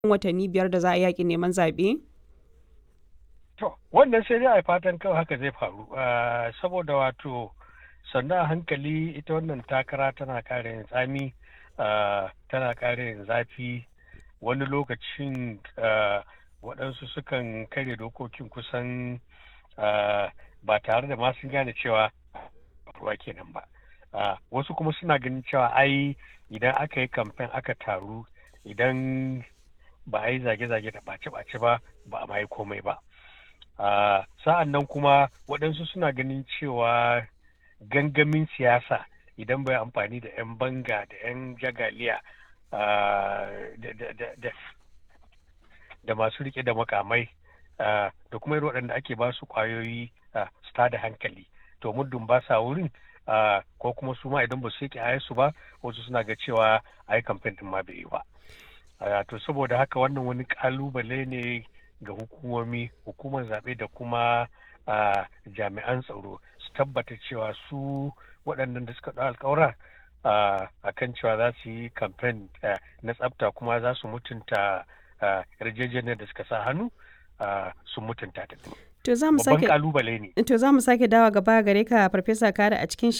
watanni biyar da za a yaƙi neman zaɓe? To, wannan sai dai a fatan kawai haka zai faru. Saboda wato sannan a hankali ita wannan takara tana ƙara yin tsami, tana ƙara yin zafi. Wani lokacin waɗansu sukan karya dokokin kusan ba tare da ma sun gane cewa ruwa kenan ba. Wasu kuma suna ganin cewa ai idan aka yi kamfen aka taru idan ba a yi zage-zage da ɓace-ɓace ba ba a yi komai ba. Uh, sa'an nan kuma waɗansu suna ganin cewa gangamin siyasa idan bai amfani da 'yan banga da 'yan jagaliya uh, da masu rike da makamai uh, da kuma irin waɗanda ake ba su ƙwayoyi su da hankali to muddin ba sa wurin ko kuma su ma idan ba su yake su ba wasu suna ga cewa a yi kamfen ɗin ma bai yi ba to saboda haka wannan wani ƙalubale ne ga hukumomi hukumar zaɓe da kuma jami'an tsaro su tabbata cewa su waɗannan da suka ɗau alkawura a kan cewa za su yi kamfen na tsafta kuma za su mutunta yarjejeniyar da suka sa hannu su mutunta ta To za mu sake kalubale ne. To za mu sake dawa gaba gare ka Farfesa Kada a cikin